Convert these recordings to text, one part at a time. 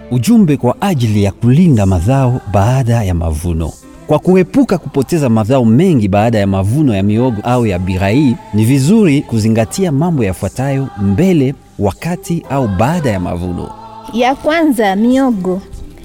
Ujumbe kwa ajili ya kulinda mazao baada ya mavuno. Kwa kuepuka kupoteza mazao mengi baada ya mavuno ya miogo au ya birai, ni vizuri kuzingatia mambo yafuatayo mbele, wakati au baada ya mavuno. Ya kwanza, miogo.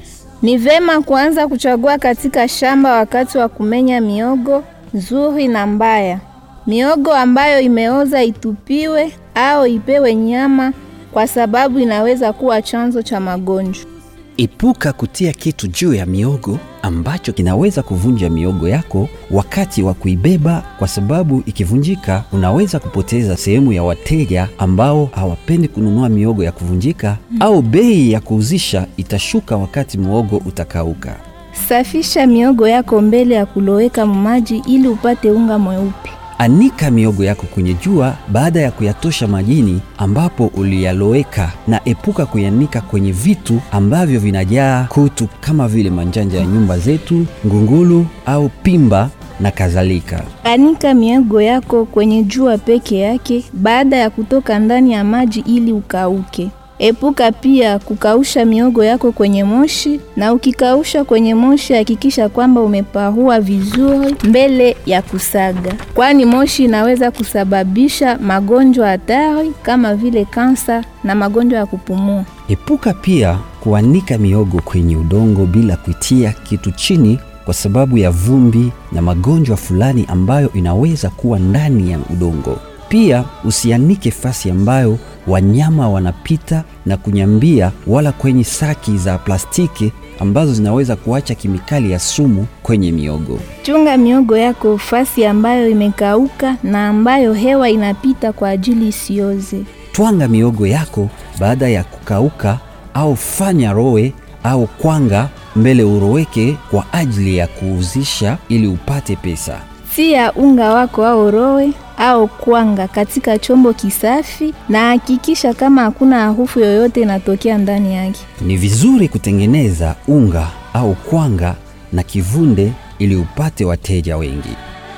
Ni vema kuanza kuchagua katika shamba wakati wa kumenya miogo nzuri na mbaya. Miogo ambayo imeoza itupiwe au ipewe nyama kwa sababu inaweza kuwa chanzo cha magonjwa. Epuka kutia kitu juu ya miogo ambacho kinaweza kuvunja miogo yako wakati wa kuibeba, kwa sababu ikivunjika unaweza kupoteza sehemu ya wateja ambao hawapendi kununua miogo ya kuvunjika, au bei ya kuuzisha itashuka wakati muogo utakauka. Safisha miogo yako mbele ya kuloweka maji ili upate unga mweupe. Anika miogo yako kwenye jua baada ya kuyatosha majini ambapo uliyaloweka, na epuka kuyanika kwenye vitu ambavyo vinajaa kutu kama vile manjanja ya nyumba zetu, ngungulu au pimba na kadhalika. Anika miogo yako kwenye jua peke yake baada ya kutoka ndani ya maji ili ukauke. Epuka pia kukausha miogo yako kwenye moshi, na ukikausha kwenye moshi hakikisha kwamba umeparua vizuri mbele ya kusaga, kwani moshi inaweza kusababisha magonjwa hatari kama vile kansa na magonjwa ya kupumua. Epuka pia kuanika miogo kwenye udongo bila kuitia kitu chini kwa sababu ya vumbi na magonjwa fulani ambayo inaweza kuwa ndani ya udongo. Pia usianike fasi ambayo wanyama wanapita na kunyambia, wala kwenye saki za plastiki ambazo zinaweza kuacha kemikali ya sumu kwenye miogo. Chunga miogo yako fasi ambayo imekauka na ambayo hewa inapita kwa ajili isioze. Twanga miogo yako baada ya kukauka, au fanya rowe au kwanga mbele uroweke kwa ajili ya kuuzisha ili upate pesa. Tia unga wako au rowe au kwanga katika chombo kisafi na hakikisha kama hakuna harufu yoyote inatokea ndani yake. Ni vizuri kutengeneza unga au kwanga na kivunde ili upate wateja wengi.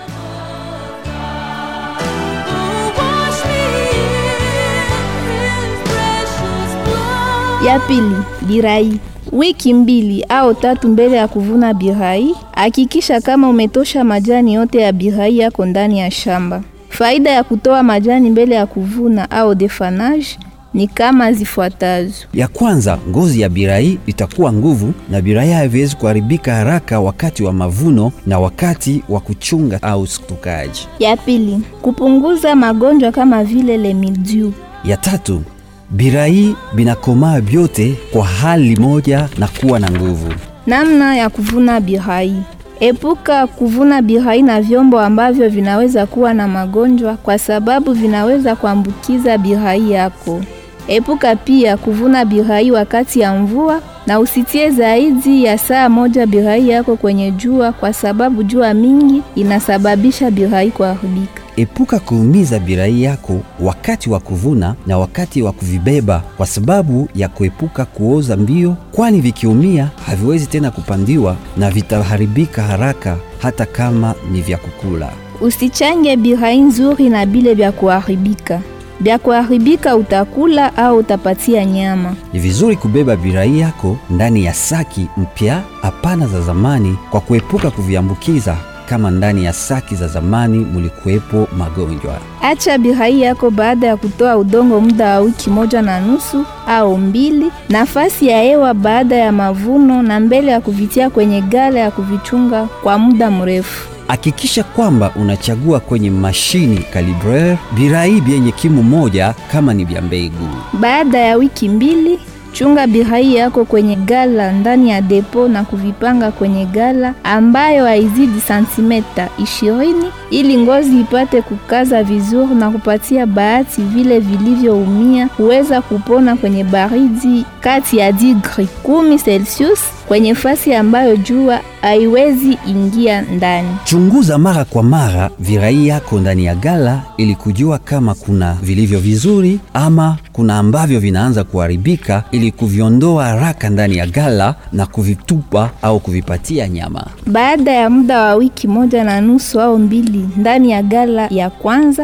Ya pili, birai. Wiki mbili au tatu mbele ya kuvuna birai, hakikisha kama umetosha majani yote ya birai yako ndani ya shamba. Faida ya kutoa majani mbele ya kuvuna au defanage ni kama zifuatazo. Ya kwanza, ngozi ya birai itakuwa nguvu na birai haviwezi kuharibika haraka wakati wa mavuno na wakati wa kuchunga au stokaji. Ya pili, kupunguza magonjwa kama vile le mildew. Ya tatu, birai binakomaa vyote kwa hali moja na kuwa na nguvu. Namna ya kuvuna birai. Epuka kuvuna birai na vyombo ambavyo vinaweza kuwa na magonjwa kwa sababu vinaweza kuambukiza birai yako. Epuka pia kuvuna birai wakati ya mvua na usitie zaidi ya saa moja birai yako kwenye jua kwa sababu jua mingi inasababisha birai kuharibika. Epuka kuumiza birai yako wakati wa kuvuna na wakati wa kuvibeba kwa sababu ya kuepuka kuoza mbio, kwani vikiumia haviwezi tena kupandiwa na vitaharibika haraka hata kama ni vya kukula. Usichange birai nzuri na bile vya kuharibika. Vya kuharibika utakula au utapatia nyama. Ni vizuri kubeba birai yako ndani ya saki mpya, hapana za zamani, kwa kuepuka kuviambukiza kama ndani ya saki za zamani mulikuwepo magonjwa. Acha birai yako baada ya kutoa udongo muda wa wiki moja na nusu au mbili, nafasi ya hewa baada ya mavuno na mbele ya kuvitia kwenye gala ya kuvichunga kwa muda mrefu. Hakikisha kwamba unachagua kwenye mashini kalibreur birai vyenye kimo moja kama ni vya mbegu. Baada ya wiki mbili, chunga birai yako kwenye gala ndani ya depo na kuvipanga kwenye gala ambayo haizidi santimeta ishirini ili ngozi ipate kukaza vizuri na kupatia bahati vile vilivyoumia huweza kupona kwenye baridi kati ya digri kumi Celsius kwenye fasi ambayo jua haiwezi ingia ndani. Chunguza mara kwa mara virai yako ndani ya gala ili kujua kama kuna vilivyo vizuri ama kuna ambavyo vinaanza kuharibika, ili kuviondoa haraka ndani ya gala na kuvitupa au kuvipatia nyama. Baada ya muda wa wiki moja na nusu au mbili ndani ya gala ya kwanza,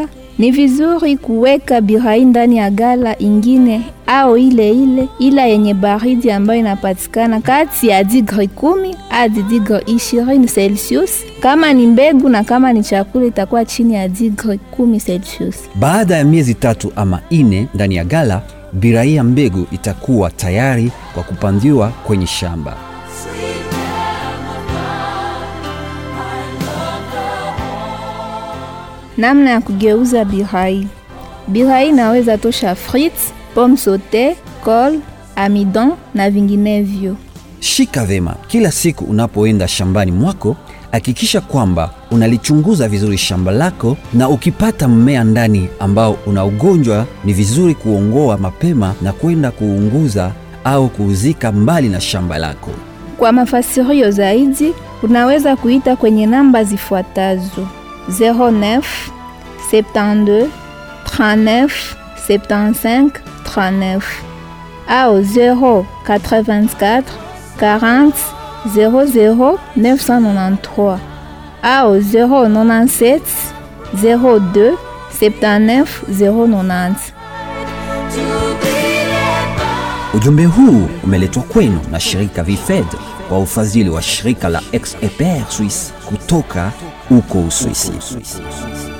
Ni vizuri kuweka bihai ndani ya gala ingine au ile ile ila yenye baridi ambayo inapatikana kati ya digri kumi hadi digri ishirini Celsius. Kama ni mbegu na kama ni chakula itakuwa chini ya digri kumi Celsius. Baada ya miezi tatu ama ine ndani ya gala, birai ya mbegu itakuwa tayari kwa kupandiwa kwenye shamba. Namna ya kugeuza bihai. Bihai inaweza tosha frites, pomme saute, kol, amidon na vinginevyo. Shika vema kila siku unapoenda shambani mwako, hakikisha kwamba unalichunguza vizuri shamba lako, na ukipata mmea ndani ambao una ugonjwa, ni vizuri kuongoa mapema na kwenda kuunguza au kuuzika mbali na shamba lako. Kwa mafasirio zaidi, unaweza kuita kwenye namba zifuatazo 09 72 39 75 39 au 084 40 00 993 au 097 02 79 090. Ujumbe huu umeletwa kwenu na shirika Vifed kwa ufadhili wa shirika la Ex-Eper Suisse kutoka uko Uswisi.